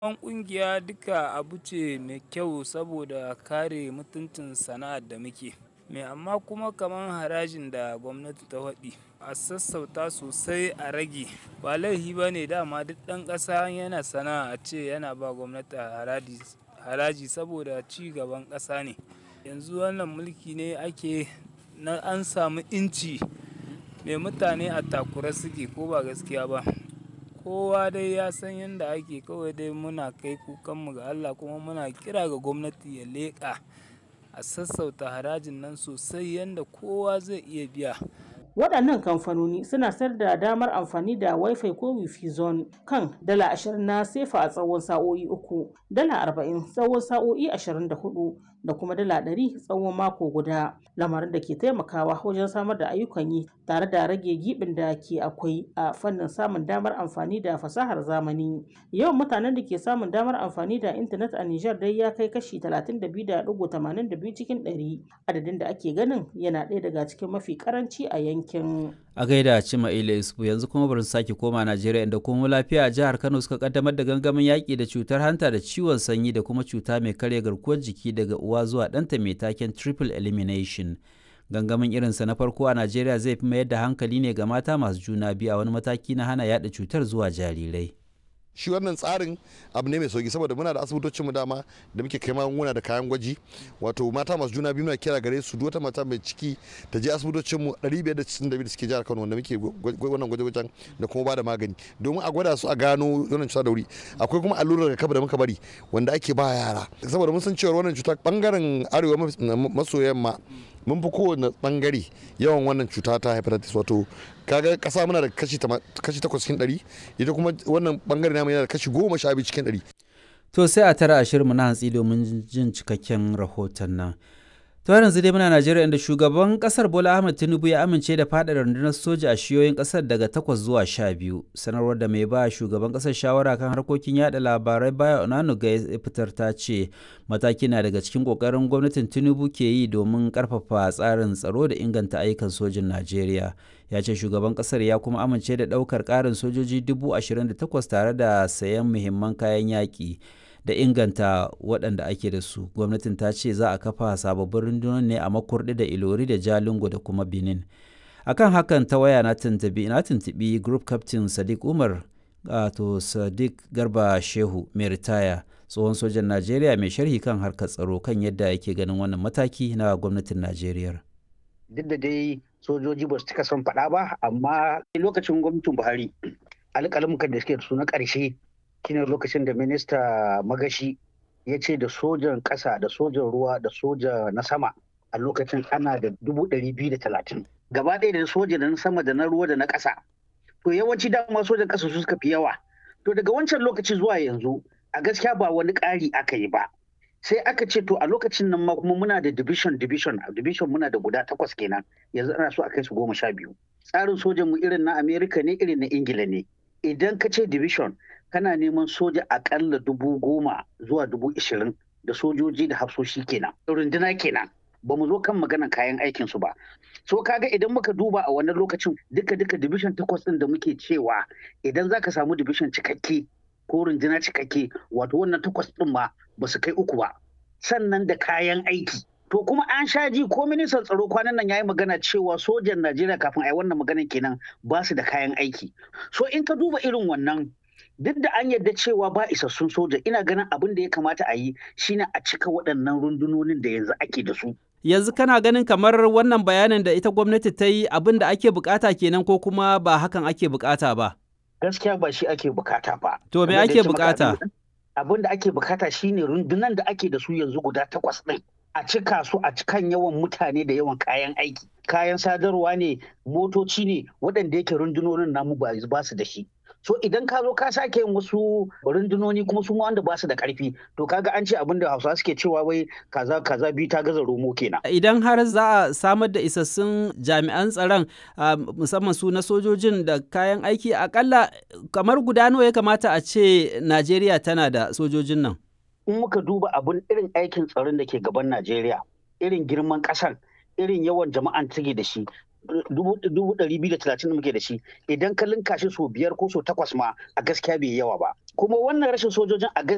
Babban ƙungiya duka abu ce mai kyau saboda kare mutuncin sana'ar da muke. Me amma kuma kaman harajin da gwamnati ta faɗi a sassauta sosai a rage. Ba laifi bane dama duk ɗan ƙasa yana sana'a ace yana ba gwamnati haraji saboda ci gaban ƙasa ne. Yanzu wannan mulki ne ake na an samu inci mai mutane a takura suke ko ba gaskiya ba. Kowa dai ya san yanda ake kawai dai muna kai kukanmu ga Allah kuma muna kira ga gwamnati ya leƙa a sassauta harajin nan sosai yanda kowa zai iya biya. Waɗannan kamfanoni suna sayar da damar amfani da Wi-Fi ko Wi-Fi zone kan dala ashirin na sefa a tsawon sa'o'i uku, dala arba'in tsawon sa'o'i ashirin da hudu da kuma dala ɗari tsawon mako guda. Lamarin da ke taimakawa wajen samar da ayyukan yi tare da rage giɓin da ke akwai a fannin samun damar amfani da fasahar zamani. Yawan mutanen da ke samun damar amfani da intanet a Nijar dai ya kai kashi talatin da biyu da ɗigo tamanin da biyu cikin ɗari. Adadin da ake ganin yana ɗaya daga cikin mafi ƙaranci a yankin. A gaida Cima Ila Isufu yanzu kuma bari sake koma Najeriya inda kuma lafiya a jihar Kano suka kaddamar da gangamin yaƙi da cutar hanta da ciwon sanyi da kuma cuta mai karya garkuwar jiki daga uwa zuwa ɗanta mai taken triple elimination. Gangamin irinsa na farko a Najeriya zai fi mayar da hankali ne ga mata masu juna biyu a wani mataki na hana yaɗa cutar zuwa jarirai. shi wannan tsarin abu ne mai sauki saboda muna da asibitocin mu dama da muke kai magunguna da kayan gwaji wato mata masu juna biyu muna kira gare su duk wata mata mai ciki ta je asibitocin mu 592 da suke jihar Kano wanda muke wannan gwaje-gwajen da kuma ba da magani domin a gwada su a gano wannan cuta da wuri akwai kuma allurar rigakafi da muka bari wanda ake ba yara saboda mun san cewa wannan cuta bangaren arewa maso yamma mun fi kowane bangare yawan wannan cuta ta hepatitis wato kaga kasa muna da kashi takwas cikin ɗari ita kuma wannan bangare namu yana da kashi goma sha biyu cikin ɗari. To sai a tara ashirin na hantsi domin jin cikakken rahoton nan. To yanzu dai muna Najeriya inda shugaban kasar Bola Ahmed Tinubu ya amince da faɗa rundunar soja a shiyoyin kasar daga takwas zuwa sha biyu. Sanarwar da mai ba shugaban kasar shawara kan harkokin yada labarai baya Onanuga ya fitar ta ce mataki na daga cikin kokarin gwamnatin Tinubu ke yi domin karfafa tsarin tsaro da inganta ayyukan sojin Najeriya. Ya ce shugaban kasar ya kuma amince da ɗaukar ƙarin sojoji dubu ashirin da takwas tare da sayan muhimman kayan yaƙi. da inganta waɗanda ake da su gwamnatin ta ce za a kafa sababbin rundunar ne a makurdi da ilori da jalingo da kuma benin akan hakan ta waya na tuntubi na tuntubi group captain sadiq umar to sadiq garba shehu mai ritaya tsohon sojan najeriya mai sharhi kan harkar tsaro kan yadda yake ganin wannan mataki na gwamnatin najeriya duk da dai sojoji ba su cika son faɗa ba amma lokacin gwamnatin buhari alƙalamukan da suke da su na ƙarshe shine lokacin da minista magashi ya ce da sojan ƙasa da sojan ruwa da soja na sama a lokacin ana da dubu ɗari biyu da talatin gaba ɗaya da soja da na sama da na ruwa da na ƙasa to yawanci dama sojan ƙasa su suka fi yawa to daga wancan lokaci zuwa yanzu a gaskiya ba wani ƙari aka yi ba sai aka ce to a lokacin nan ma kuma muna da division division division muna da guda takwas kenan yanzu ana so a kai su goma sha biyu tsarin sojan mu irin na america ne irin na ingila ne idan ka ce division kana neman soja akalla dubu goma zuwa dubu ishirin da sojoji da hafsoshi kenan runduna kenan ba mu zo kan maganan kayan aikin su ba so kaga idan muka duba a wannan lokacin duka duka division takwas din da muke cewa idan zaka samu division cikakke ko runduna cikakke wato wannan takwas din ma ba su kai uku ba sannan da kayan aiki to kuma an sha ji ko ministan tsaro kwanan nan yayi magana cewa sojan Najeriya kafin a yi wannan maganan kenan ba su da kayan aiki so in ka duba irin wannan duk da an yarda cewa ba isassun soja ina ganin abin da ya kamata a yi shine a cika waɗannan rundunonin da yanzu ake da su yanzu kana ganin kamar wannan bayanin da ita gwamnati ta yi abin da ake bukata kenan ko kuma ba hakan ake bukata ba gaskiya ba shi ake bukata ba to me ake bukata abin da ake bukata shine rundunan da ake da su yanzu guda takwas ɗin a cika su a cikan yawan mutane da yawan kayan aiki kayan sadarwa ne motoci ne waɗanda yake rundunonin namu ba su da shi so idan ka zo ka sake yin wasu rundunoni kuma su wanda ba su da karfi to kaga an ce abin da hausa suke cewa wai kaza kaza biyu ta gaza romo kenan idan har za a samar da isassun jami'an tsaron musamman su na sojojin da kayan aiki akalla kamar guda nawa ya kamata a ce najeriya tana da sojojin nan in muka duba abin irin aikin tsaron da ke gaban najeriya irin girman ƙasar irin yawan jama'an take da shi dubu ɗari biyu da talatin da muke da shi idan ka linka shi so biyar ko so takwas ma a gaskiya bai yawa ba kuma wannan rashin sojojin a